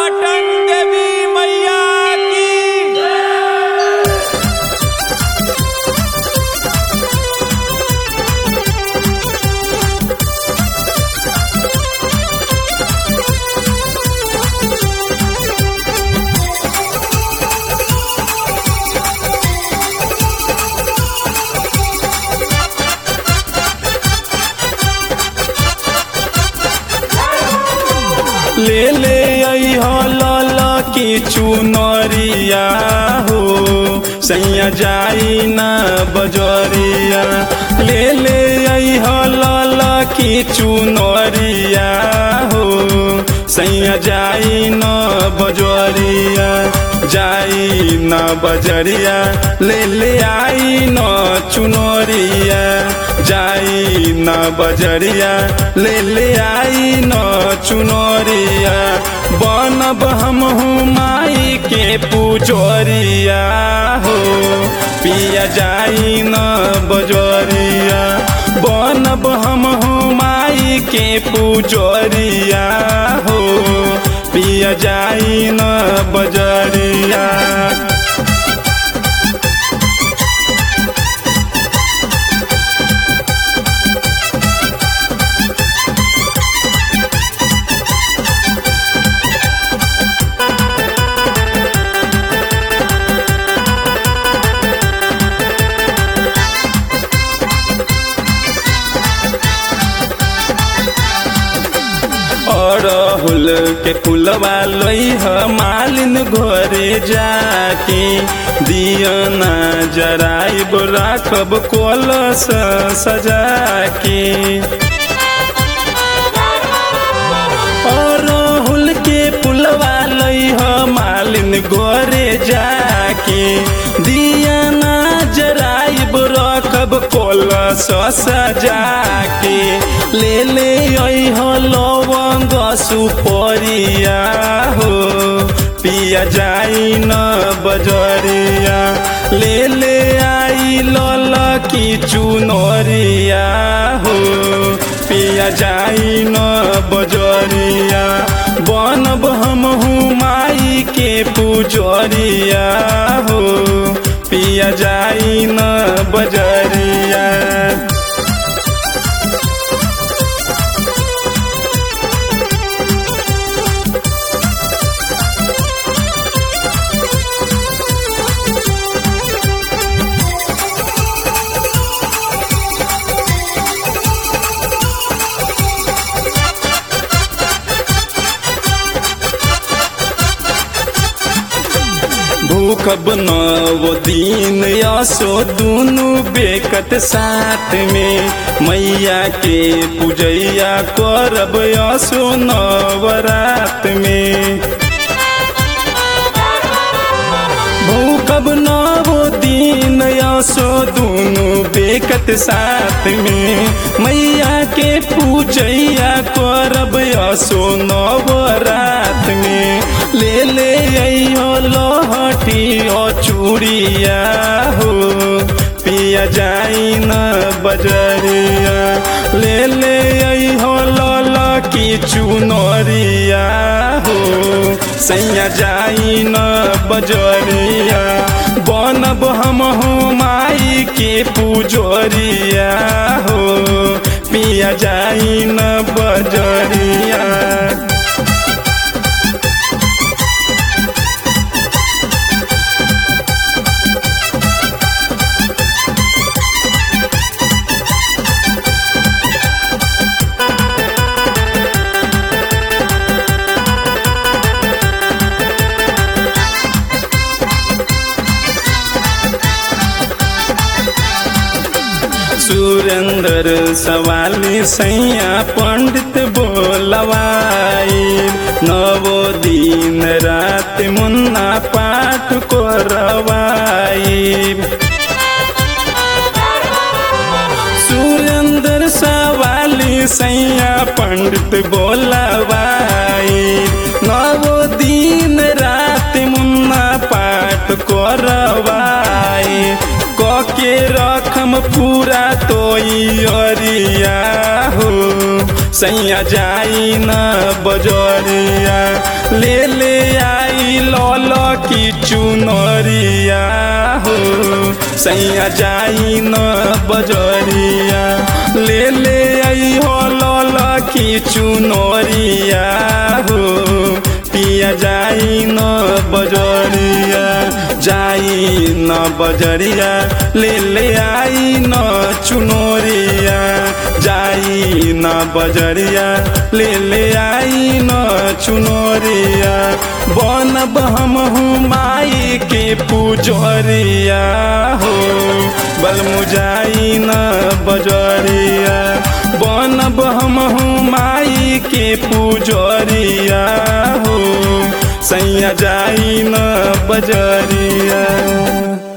पटन देवी मैया की ले ले आई हो लाल की चुनरिया हो सैया जाई ना बजरिया ले ले आई हो लाल की चुनरिया हो सैया जाई ना बजरिया जाई ना बजरिया ले ले आई न चुनरिया जाई न बजरिया ले ले आई न चुनरिया बनब हम माई के पुजरिया हो पिया जाई न बजरिया बनब हम माई के पुजरिया हो पिया जाई न बजरिया अरहुल के फुलवा लइह मालिन घरे जाके दियना जराइब राखब कलश सजाके अरहुल के फुलवा लइह मालिन घरे जाके दियना जराइब रखब कलश सजाके ले ले अइह लवंग सुपरिया हो पिया जाई न बजरिया ले ले आई लल की चुनरिया हो पिया जाई न बजरिया बनब हम माई के पुजरिया हो पिया जाई न बजरिया भूखब नव दिन यसो दुनु बेकत साथ में मैया के पूजैया करब यसो नवरात में भूखब नव दिन यसो दुनु बेकत साथ में मैया के पूजैया करब यसो नवरात में ले ले अइहो लहटी ओ चूड़िया हो पिया जाई न बजरिया ले ले अइहो लल की चुनरिया हो सैया जाई न बजरिया बनब हम माई के पुजरिया हो पिया जाई न बजरिया सुरेंद्र सवाली सैया पंडित बोलवाई नवो दिन रात मुन्ना पाठ को रवाई सुरेंद्र सवाली सैया पंडित बोलवाई नवो दिन रात मुन्ना पाठ को रवाई के रखम पूरा तो अरिया हो सैया जाई न बजरिया ले ले आई लल की चुनरिया हो सैया जाई न बजरिया ले ले आई हो लल की चुनरिया हो पिया जाई न बजरिया जाई न बजरिया ले ले आई न चुनरिया जाई न बजरिया ले ले आई न चुनरिया बनब हम हूँ माई के पुजरिया हो बलमुजाई न बजरिया बनब हम हूँ माई के पुजरिया हो सैया जाई न बजरिया